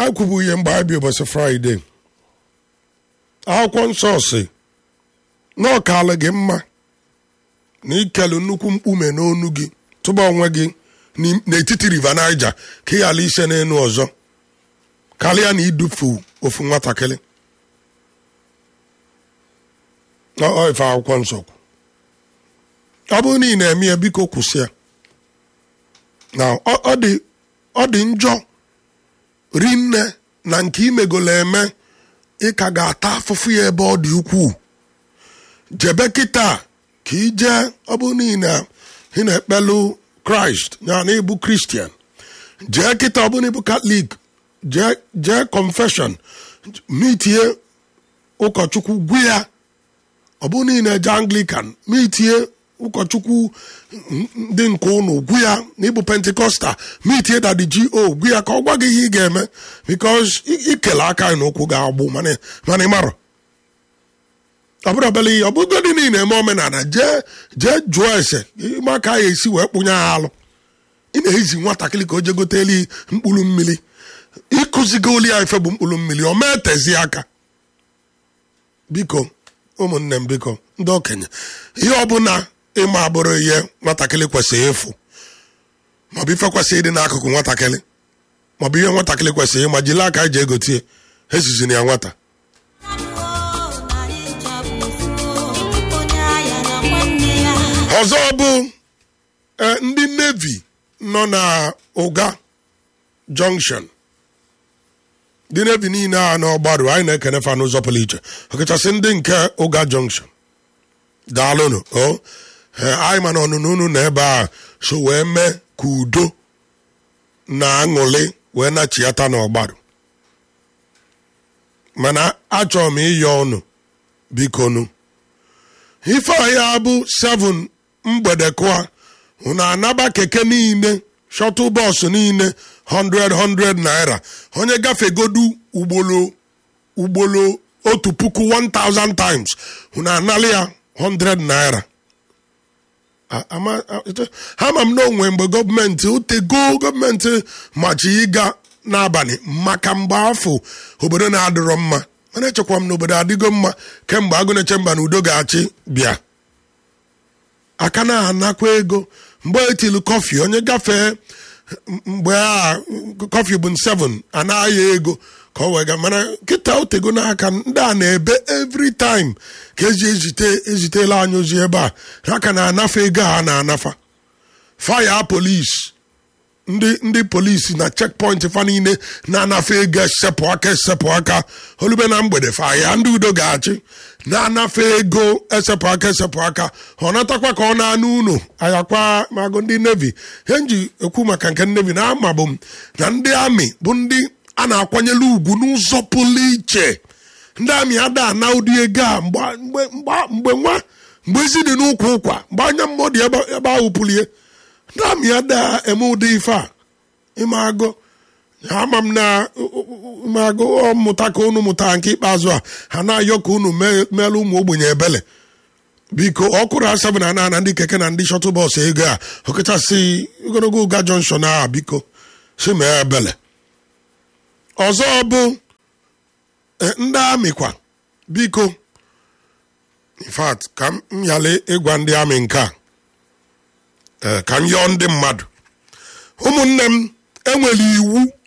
anyị kwubu ihe mgbe anyị bi ụbọchị fraịde akwụkwọ nsọ si na ọkala gị mma na ikelu nnukwu mkpume n'onu gị tụba onwe gị n'im- n'etiti river niger ka ị ghara ise n'elu ọzọ karịa na idufu ofu nwatakịrị Ọ- ọ ife akwụkwọ nsọ kwu ọ bụrụ na ị na-eme ya biko kwụsị ya na ọ ọ dị ọ dị njọ rinne na nke imegolo eme ị ka ga-ata afụfụ ya ebe ọ dị ukwuu jebe kịta ka ije ọ bụ na ị na- ị na-ekpelu kraịst ya na ịbụ kristian jee kịta ọ bụ na ịbụ katọlik jee jee confession mitie ụkọchukwu gwu ya ọ bụ na ị na-eje anglican mitie ụkọchukwu ndị nke ụnụ gwu ya na ịbụ pentikọstal mitie dadi go gwu ya ka ọ gwa gị ihe ị ga-eme bikos ikele aka anyị n'ụkwụ ga-agbụ mana mana ị marọ ọ bụrụ obele ihe ọ bụgodị niile eme omenala jee jee jụọ ese ịma ka a esi wee kpụnye ha alụ ị na-ezi nwatakịrị ka o je goteli mkpụrụ mmiri ịkụzigo oli ya ife bụ mkpụrụ mmiri o mee tezi aka biko ụmụnne m biko ndị okenye ihe ọbụla ịma abụrụ ihe nwatakịrị kwesịrị ịfụ maọbụ ife kwesịrị ịdị n'akụkụ nwatakịrị maọbụ ihe nwatakịrị kwesịrị ịma jiri aka eji egotie esizina ya nwata ọzọ bụ eh, ndị nevi nọ na ụga junction ndị nevi niile a n'ọgbaru anyị na-ekene fa n'ụzọ pụrụ iche ọkachasị ndị nke ụga junction daalụnụ o Eh, anyị ma na ọnụnụ unu na ebe a so wee mee ka udo na aṅụrị wee nachiata n'ọgbaru mana achọrọ m ịyọ ọnụ bikonu ife ọhịa bụ 7 mgbede kụa unu anaba keke niile shọtụl bọọsụ niile 100 100 naira onye gafegodu ugbolo ugbolo otu puku 1000 times unu anali ya 100 naira A- ama- a- ite- ha ma m na onwe mgbe gọọmenti otego gọọmenti machi ịga n'abalị maka mgbe afọ obodo na-adịrọ mma mana echekwa m na obodo adịgo mma kemgbe agụneche mba na udo ga-achị bịa aka na-anakwa ego mgbe etilu kọfị onye gafee m- mgbe a kọfị bụ 7 anaghị ego ka ọ wega mana nkịta otego n'aka ndị a na-ebe every time ka eji ezite ezitela anyị ozi ebe a ha ka na-anafa ego a na-anafa faya polis ndị ndị polisi na checkpoint fa niile na-anafe ego esepụ aka esepụ aka olube na mgbede faya ndị udo ga-achị na-anafe ego esepụ aka esepụ aka ọ natakwa ka ọ na-anụ unu ayakwa magụ ndị nevi ihe nji ekwu maka nke nevi na amabụ m na ndị amị bụ ndị a na-akwanyere ugwu n'ụzọ pụrụ iche ndị amị ada ana ụdị ego a mgbe mgbe mgbe- mgbe nwa mgbe ezi dị n'ụkwụ ụkwa mgbe anya mmụọ dị ebe ebe ahụ pụlie ndị amị ada eme ụdị ife a ime agụ ama m na ime agụ ọ mụta ka unu mụtara nke ikpeazụ a ha na-ayọ ka unu mee- meelu ụmụ ogbenye ebele biko ọkụrụ asabu na ana ndị keke na ndị shọtụl bọs ego a ọkachasị ogologo ụga jọnshọn a biko si mee ebele ọzọ bụ eh, ndị amị kwa biko in fact ka m yale ịgwa ndị amị nke a eh, ka m yọọ ndị mmadụ ụmụnne m enwere iwu